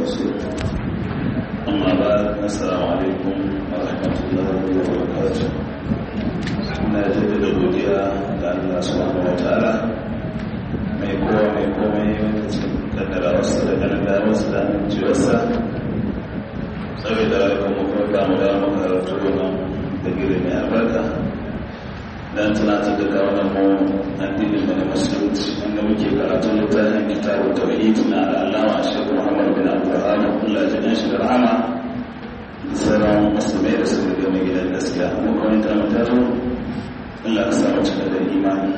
ورسوله أما بعد السلام عليكم ورحمة الله وبركاته na jaddada godiya ga Allah subhanahu wa ta'ala mai kowa mai komai lokacin kaddara wasu da ganin da wasu da amincewarsa tsawai da rayuwar mafarka mu da makarantu nan da gire mai albarka don tunatar da kawunan mu addinin da na musulunci wanda muke karatun littafin kitabun tauhid na al'allama shekku muhammad bin abdulrahman Allah ya jin shi da rahama sauran musulmai da suka gama gidan gaskiya mu kawai ta mutaro Allah ka samu cika da imani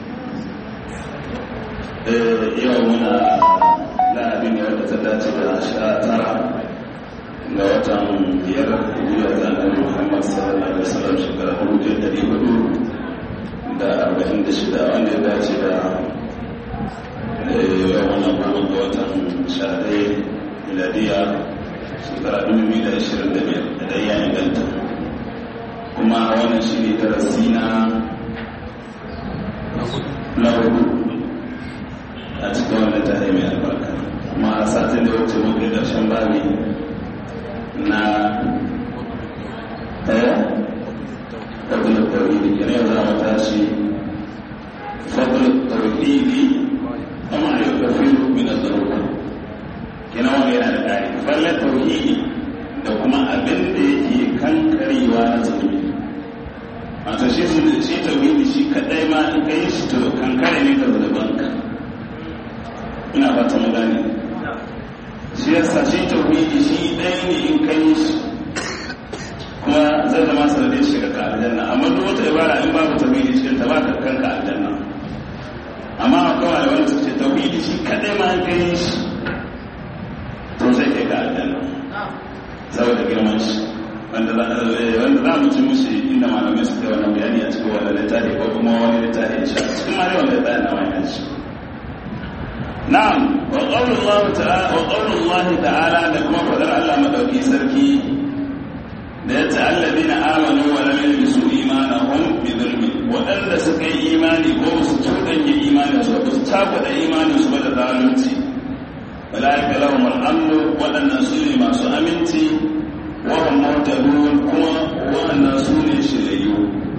yau muna lahadi ne wadda ta dace da sha tara ga watan biyar biyar da annabi muhammad sallallahu alaihi wasallam shekara hudu da dari hudu da arba'in da shida wanda ya dace da yau wannan goma ga watan sha ɗaya miladiya shekara dubu biyu da ashirin da biyar da ya inganta kuma wannan shi ne darasi na na hudu a cikin wannan tare mai albarka kuma a satin da wuce muka ƙarshen babi na ɗaya fadlul tauhidi kenan yau za mu tashi fadlul tauhidi amma yau kafiru min az-zarura kenan wani yana da ƙari fadlul tauhidi da kuma abin da yake kankarewa na zunubi wato shi shi tauhidi shi kadai ma in kai shi to kankare ne da zunubanka ina fata mu gane shi yasa shi tauhidi shi ɗaya ne in kai shi kuma zai zama sanadin shiga ka aljanna amma duk wata ibara in babu tauhidi cikin ta baka kanka aljanna amma akwai wani wanda suke tauhidi shi kadai ma in kai shi to zai kai ka aljanna saboda girman shi wanda za mu ci mushi inda malamai suka yi wannan bayani a cikin wani littafi ko kuma wani littafi insha cikin ma yawan littafi na wani shi na'am wa qaulullahu ta'ala wa qaulullahi ta'ala da kuma fadar Allah madauki sarki da ya ta'alladina amanu wa lam yalbisu imanahum bi dhulmi wadanda suka yi imani ko su tudanye imanin su ba su tabbata imanin su ba da zalunci ulaika lahum al-amnu wadannan su ne masu aminci wa'an mutadun kuma wa'annan su ne shirayu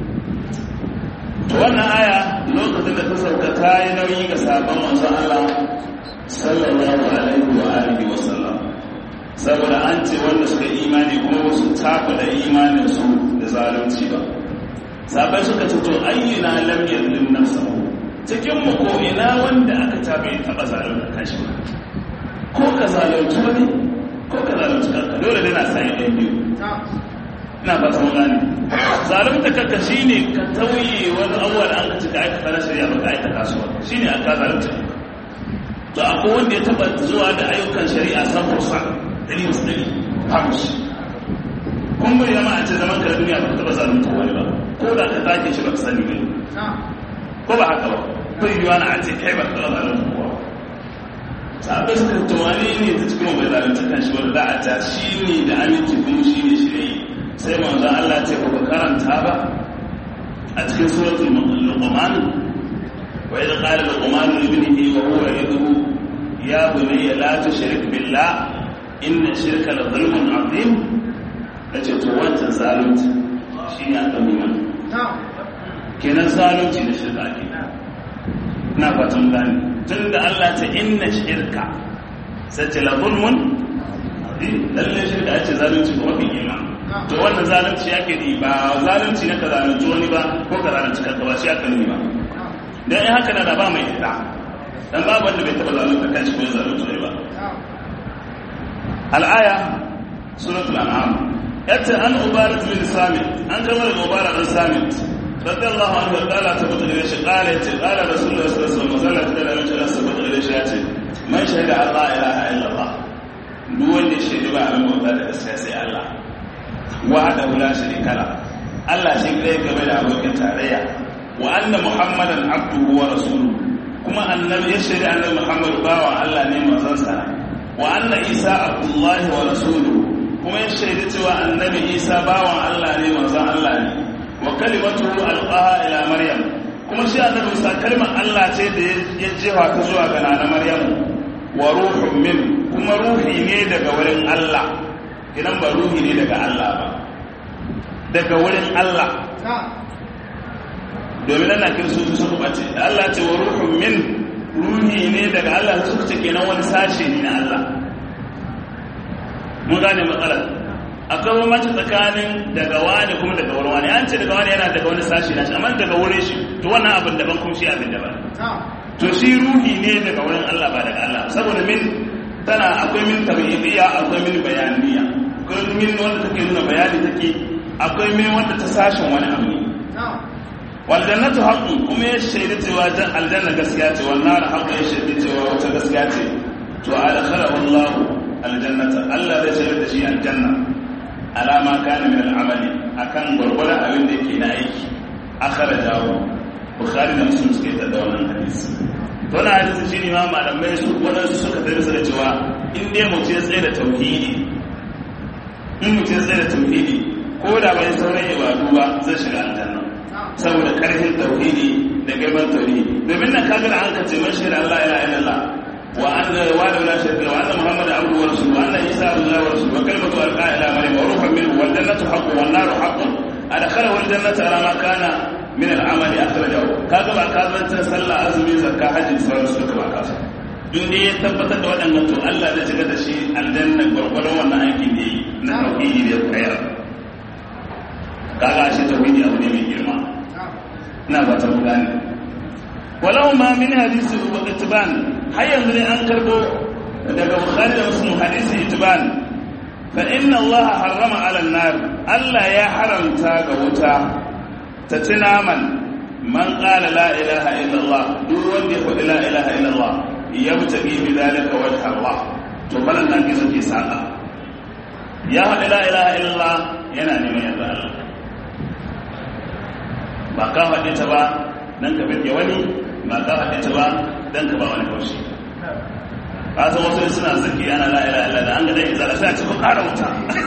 to wannan aya lokacin da ta sauka ta yi nauyi ga sabon manzon Allah sallallahu alaihi wa alihi wa sallam saboda an ce wanda suka imani kuma su tafi da imanin su da zalunci ba sabai suka ce to ayyuna lam yazlim nafsahu cikin mu ko ina wanda aka tabe taba zalunta kanshi ko ka zalunci wani ko ka zalunci kanka dole dai na sanya ɗan biyu ina ba ta gane zalunta kanka shine ka tauye wani awwal an ka cika aikata na shari'a ba ka aikata su ba shine an ka zalunta to akwai wanda ya taba zuwa da ayyukan shari'a san fursa dari wasu dari hamish kun bai zama a ce zaman ka duniya ba ka taba zalunta wani ba ko da ka take shi ba ka sani ba ko ba haka ba bai yiwa na a ce kai ba ka taba zalunta kowa sabai suka tumani ne ta cikin mai zalunta kan shi wanda za a ta shi ne da aminci kuma shi ne shirye sai manzo Allah ce ba karanta ba a cikin suratul luqman wa idh qala luqman li ibnihi wa huwa yad'u ya bunayya la tushrik billah inna shirka la zulmun azim nace to wancan zalunci shi ne aka nuna kenan zalunci da shirka ke na fatan gani tun da Allah ta inna shirka sai ce la zulmun lalle shirka ce zalunci ko mafi girma to wannan zalunci yake ni ba zalunci na ka zalunci wani ba ko ka zalunci kanka ba shi aka nuni ba dan in haka na da ba mai ita dan babu wanda bai taba zalunta kanshi ko zalunci wani ba al-aya suratul an'am yace an ubarat bin samit an kamar ubarat bin samit رضي الله عنه قال تبت إلى شيء قال قال رسول الله صلى الله عليه وسلم قال تبت إلى شيء تبت إلى شيء من شهد أن لا إله إلا الله دون الشهد ما من مبتدا السياسي الله وحده لا شريك له الله شيء لا يقبل أبوك تاريا وأن محمدا عبده ورسوله كما أن يشهد أن محمد باوى الله نعم وزنسا وأن عيسى عبد الله ورسوله كما يشهد أن النبي عيسى باوى الله نعم وزن الله نعم wa kalimatuhu alqaha ila maryam kuma shi annabi Musa kalmar Allah ce da ya jefa ta zuwa ga nana Maryam wa ruhun min kuma ruhi ne daga wurin Allah kinan ba ruhi ne daga Allah ba daga wurin Allah domin ana kiristoci suka bace da Allah ce wa ruhun min ruhi ne daga Allah suka ce kenan wani sashe ne na Allah mun gane matsalar akwai bambanci tsakanin daga wani kuma daga wurin wani an ce daga wani yana daga wani sashe na shi amma daga wurin shi to wannan abin daban kuma shi abin daban to shi ruhi ne daga wurin Allah ba daga Allah saboda min tana akwai min tabi'iyya akwai min bayaniya akwai min wanda take nuna bayani take akwai min wanda ta sashen wani abu ne wal jannatu haqqun kuma ya shaida cewa aljanna gaskiya ce wal nar haqqun ya shaida cewa wata gaskiya ce to adkhalahu Allah aljannata Allah zai shaida da shi aljanna alama kana min al'amali akan gurgurdan abin da yake na aiki akhrajahu bukhari da muslim suke da wannan hadisi to na hadisi shine ma malamai su wadansu suka tarisa da cewa in dai mutum ya tsaye da tauhidi in mutum ya tsaye da tauhidi ko da bai sauran ibadu ba zai shiga aljanna saboda karfin tauhidi da girman tauhidi domin nan kaga da an ka ce man shahida Allah ila illallah wa anna wa la sharika wa anna muhammad abduhu wa rasuluhu wa anna isa abdullahi wa rasuluhu wa kalimatu alqa ila maryam wa ruhun minhu wal jannatu haqqun wan naru haqqun adkhalahu al jannata ala ma kana min al amali akhrajahu kaga ba ka zanta sallah azumi zakka hajji sauran su ka ba ka sa in dai ya tabbatar da waɗannan to Allah zai shiga da shi aljanna gwargwadon wannan aikin da yi na tauhidi da kayar kaga shi tauhidi abu ne mai girma ina fata mu gane walau ma min hadisi itban har yanzu ne an karbo daga bukhari da muslim hadisi itban fa inna allah harrama ala nar allah ya haramta ga wuta ta ci naman man qala la ilaha illa allah duk wanda ya faɗi la ilaha illa allah yabtaghi bi dhalika wajha allah to balan nan gizo ke saka ya faɗi la ilaha illa allah yana neman yarda allah ba ka faɗe ta ba don ka birge wani ba ka faɗe ta ba don ka ba wani haushi ba san wasu suna zaki ana la'ila ila da an gada izala sai a cikin ƙara wuta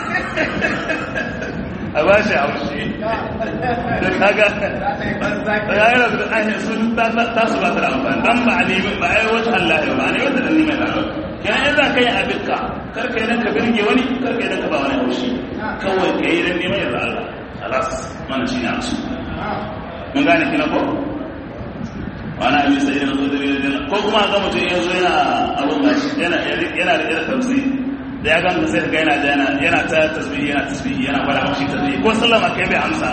a ba shi haushi da kaga ya yi rabu da ainihin sun ta su ba ta da amfani don ba a nemi ba a yi wata Allah ba a nemi wata da neman da kenan in za ka yi abinka karka yi don ka birge wani karka yi don ka ba wani haushi kawai ka yi don neman yarda Allah alas mana shi ne a su mun gane kina ko wani abin sai da zo da yana ko kuma ga mutum ya zo yana abun gashi yana yana da irin tafsiri da ya ganga sai ga yana yana yana ta tasbihi yana tasbihi yana fara haushi tasbihi ko sallama kai bai amsa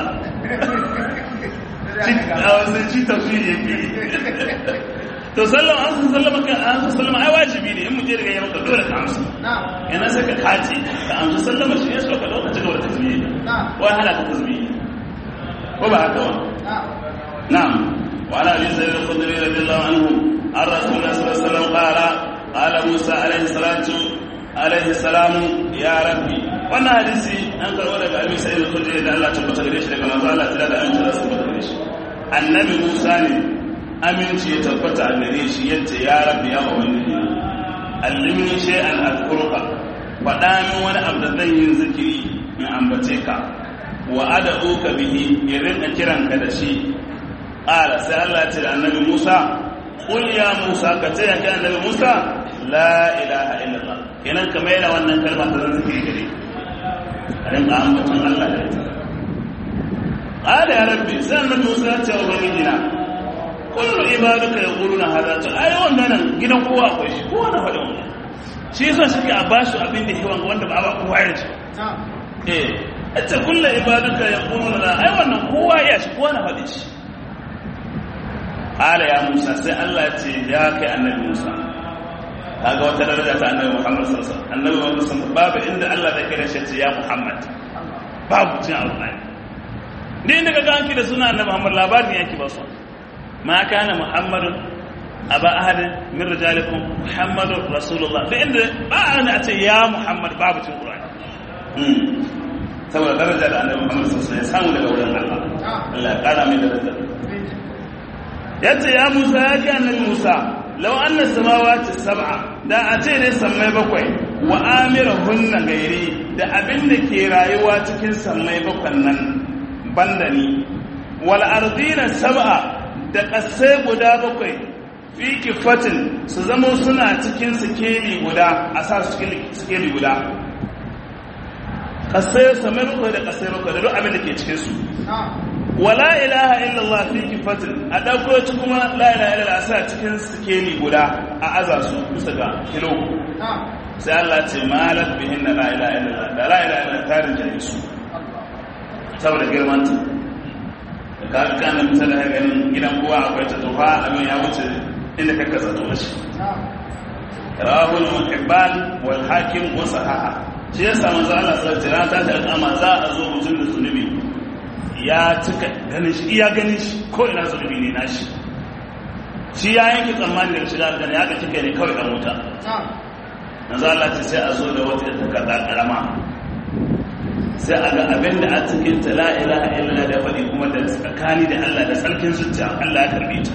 sai ci tafsiri yake to sallama an san sallama kan an san sallama ai wajibi ne in mutum ya maka dole ka amsa yana sai ka kace ka amsa sallama shi ya so ka lokacin da tasbihi wai hana ka tasbihi ko ba haka ba na'am wa ala abi sa'id al-khudri radiyallahu anhu an rasulullah sallallahu alaihi wasallam qala qala musa alaihi salatu alaihi salamu ya rabbi wannan hadisi an karbo daga abi sa'id al-khudri da Allah tabbata gare shi daga manzo Allah tare da aminci da tabbata gare shi annabi musa ne aminci ya tabbata a gare shi yace ya rabbi ya ubangiji allimni shay'an adkuruka faɗa min wani abu da zan yi zikiri in ambace ka wa ad'uka bihi in rinka kiranka da shi qala sai Allah ce da annabi Musa qul ya Musa ka ce ya annabi Musa la ilaha illallah kenan ka mai da wannan kalma ta zan zikiri gare a rinka ambaton Allah da ita qala ya rabbi sai annabi Musa ya ce wa ubangiji na kullu ibaduka yaquluna hadha to ai wannan gidan kowa akwai shi kowa na faɗin wannan shi yasa shi a bashi abin da hewan wanda ba ba kowa ya ce eh ita kulla ibaduka ya ƙununa na ai wannan kowa ya shi kowa na faɗi shi ala ya musa sai allah ce ya kai annabi musa kaga wata daraja ta annabi muhammad sallallahu alaihi annabi muhammad sallallahu babu inda allah da kira shi ce ya muhammad babu cin alƙur'ani ni inda kaga an da suna annabi muhammad labarin yake ba su ma kana muhammadun aba ahadin min rijalikum muhammadur rasulullah da inda ba a ce ya muhammad babu cin qur'ani saboda daraja da annabi Muhammad sallallahu alaihi wasallam ya samu daga wurin Allah Allah ya kara mai daraja yace ya Musa ya ji annabi Musa law anna samawati sab'a da a ce ne sammai bakwai wa amirahunna gairi da abin da ke rayuwa cikin sammai bakwan nan banda ni wal ardina sab'a da kasai guda bakwai fi kifatin su zama suna cikin sikeli guda a sa su sikeli guda kasai samai bakwai da kasai bakwai da duk abin da ke cikin su wala ilaha illallah fi kifatin a ɗauko ci kuma la ilaha illallah a sa cikin sikeli guda a aza su bisa ga kilo sai Allah ce malat bihin na la ilaha illallah da la ilaha illallah tarin jari su saboda girmanta da ka kana misali har ganin gidan kowa akwai ta tufa abin ya wuce inda kaka zato da shi rahul muhibban wal hakim wa sahaha shi yasa manzo Allah sallallahu alaihi wasallam ta ta kama za a zo mutum da zunubi ya cika ganin shi iya ganin shi ko ina zunubi ne nashi shi ya yanke tsammani daga shiga aljanna ya ga kike ne kawai dan wuta manzo Allah ce sai a zo da wata takarda karama sai a ga abin da a cikin ta la ilaha illallah da faɗi kuma da tsakani da Allah da tsarkin zuciya Allah ya karbe ta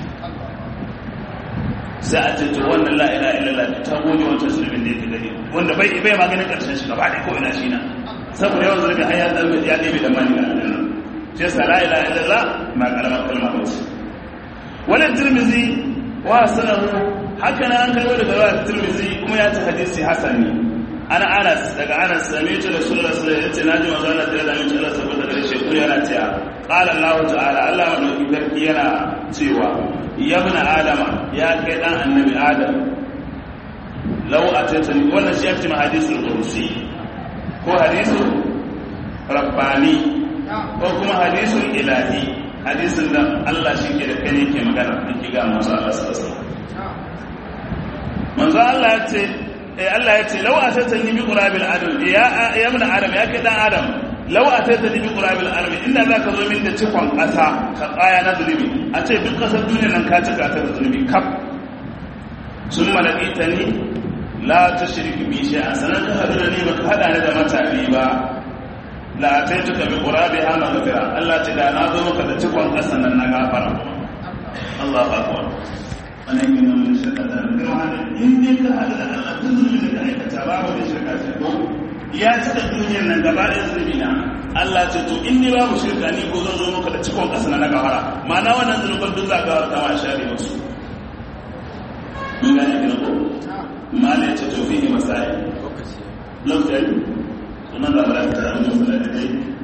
sai a ce to wannan la ilaha illallah ta goge wancan zulubin da yake gani wanda bai bai maganin karshen shi gaba da ko ina shi na saboda yawan zulubi har ya dalbe ya ɗebe da mani ga aljanna shi yasa la ilaha illallah ma karamar kalma ba ce wannan tirmizi wa sanahu haka na an karbo daga rawar tirmizi kuma ya ci hadisi hasan ne ana anas daga anas sami ta da sallallahu alaihi wasallam yace naji manzo Allah ta da mun Allah saboda da shi ko yana cewa qala Allah ta'ala Allah madauki sarki yana cewa ya ibn adama ya kai dan annabi adam law atatani wannan shi yake hadisul qudsi ko hadisul rabbani ko kuma hadisul ilahi hadisin da Allah shi ke da kai yake magana yake ga manzo Allah sallallahu alaihi wasallam manzo Allah ya ce eh Allah ya ce law atatani bi qurabil adam ya ya ibn adam ya kai dan adam law atatani bi qurabil adam inda zaka zo min da cikon kasa ka kaya na zulumi a ce duk kasar duniya nan ka cika ta da zulumi kaf sun malakitani la tushrik bi shay'an sanan ka hadu da ni baka hada ni da matabi ba la ataituka bi qurabiha maghfira Allah ta da na zo maka da cikon kasa nan na gafara Allahu akbar wannan yin mun shirka da girma in dai ka hada da Allah duk zulmin da aikata babu da shirka ce ko ya cika duniyar nan gaba da zulmi na Allah ce to in ni babu shirka ni ko zan zo maka da cikon kasa na gafara ma'ana wannan zulmin duk za ka ta ma share musu mun gane kin ko malai ce to fihi masai lokaci lokaci sunan da ba ta da musulunci